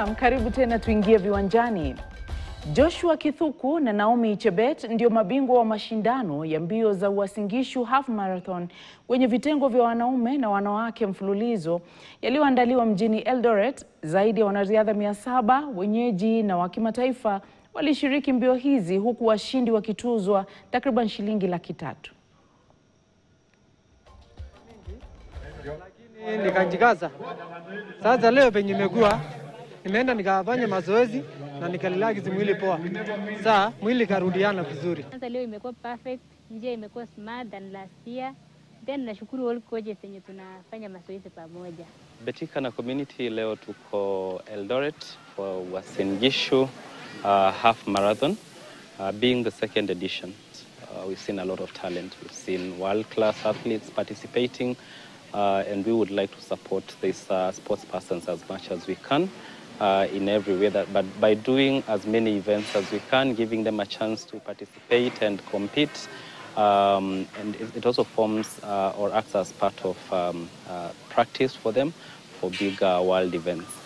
Naam, karibu tena, tuingie viwanjani. Joshua Kithuku na Naomi Chebet ndio mabingwa wa mashindano ya mbio za Uasin Gishu Half Marathon kwenye vitengo vya wanaume na wanawake mfululizo yaliyoandaliwa mjini Eldoret. Zaidi ya wanariadha mia saba wenyeji na wa kimataifa walishiriki mbio hizi huku washindi wakituzwa takriban shilingi laki tatu. Lakini nikajikaza. Sasa leo penye imekuwa nimeenda nikafanya mazoezi na nikarelax mwili poa. Saa mwili karudiana vizuri. Kwanza leo imekuwa perfect, njia imekuwa smart than last year. Then nashukuru all coaches wenye tunafanya mazoezi pamoja. Betika na community leo tuko Eldoret for Uasin Gishu uh, half marathon uh, being the second edition. Uh, we've seen a lot of talent. We've seen world-class athletes participating uh, and we would like to support these uh, sports persons as much as we can uh, in every way that, but by doing as many events as we can, giving them a chance to participate and compete um, and it, it also forms uh, or acts as part of um, uh, practice for them for big uh, world events.